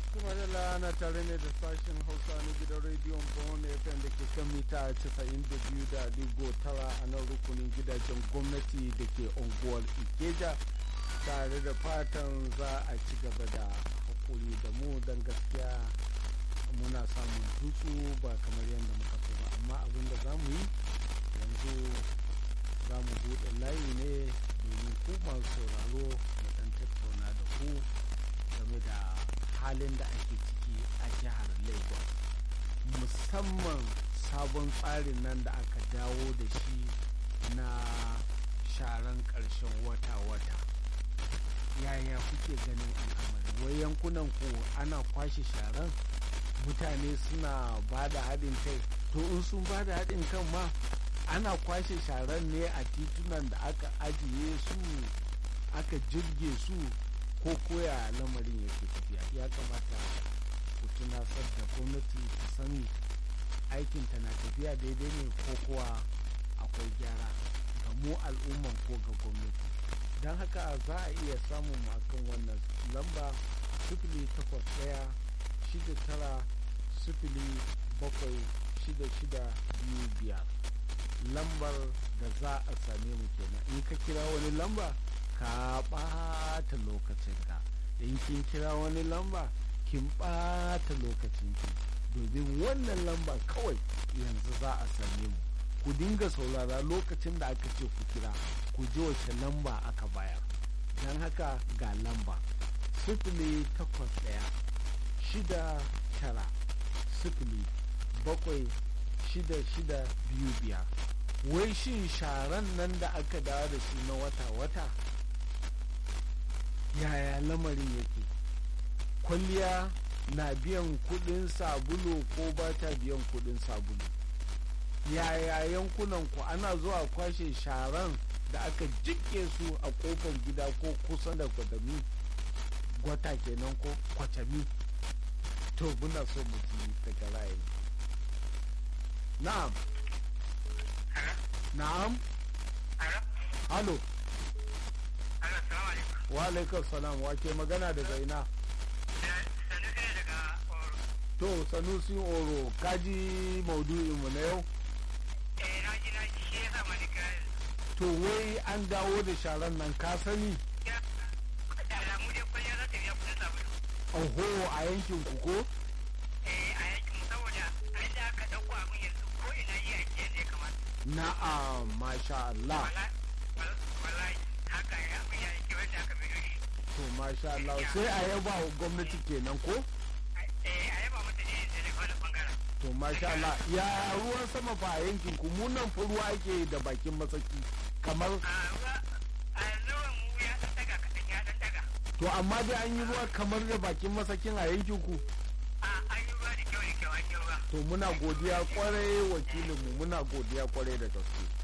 kuma da ana tare ne da sashen hausa na gidan rediyon bawon fm da ke kan mita 92 da digo tara a nan rukunin gidajen gwamnati da ke unguwar ikeja tare da fatan za a ci gaba da hakuri da mu don gaskiya muna samun tutsu ba kamar yadda muka so ba amma abin da za mu yi yanzu za mu buɗe layi ne domin ku masu sauraro mu ɗan tattauna da ku game da halin da ake ciki a jihar lagos musamman sabon tsarin nan da aka dawo da shi na sharan ƙarshen wata-wata yaya kuke ganin al'amari wai yankunan ku ana kwashe sharan mutane suna ba da haɗin kai to in sun ba da haɗin kan ma ana kwashe sharan ne a titunan da aka ajiye su aka jirge su ko koya lamarin yake tafiya ya kamata ku tunasar da gwamnati ta sani aikinta na tafiya daidai ne ko kuwa akwai gyara ga mu al'umman ko ga gwamnati don haka za a iya samun akan wannan lamba sifili takwas ɗaya shida tara sifili bakwai shida shida biyu biyar lambar da za a same mu kenan in ka kira wani lamba ka ɓata lokacinka in kin kira wani lamba kin ɓata lokacinki domin wannan lamba kawai yanzu za a same mu ku dinga saurara lokacin da aka ce ku kira ku ji wace lamba aka bayar don haka ga lamba sifili takwas ɗaya shida tara sifili bakwai shida shida biyu biyar wai shin sharan nan da aka dawo da shi na wata-wata yaya lamarin yake kwalliya na biyan kudin sabulu ko ba ta biyan kudin sabulu yaya yankunan ku ana zuwa kwashe sharan da aka jike su a kofar gida ko kusa da kwadami gwata kenan ko kwatami to muna so mu ji daga ra'ayi na'am na'am halo wa alaikar salam wa ke magana daga ina to sanusi oro kaji maudu'inmu na yau to wai an dawo da sharan nan ka sani oho a yankin ku ko na'am masha Allah to masha Allah sai a yaba wa gwamnati kenan ko to masha Allah ya ruwan sama fa a yankin ku mu nan fa ruwa ake da bakin masaki kamar to amma dai an yi ruwa kamar da bakin masakin a yankin ku to muna godiya kwarai wakilinmu muna godiya kwarai da gaske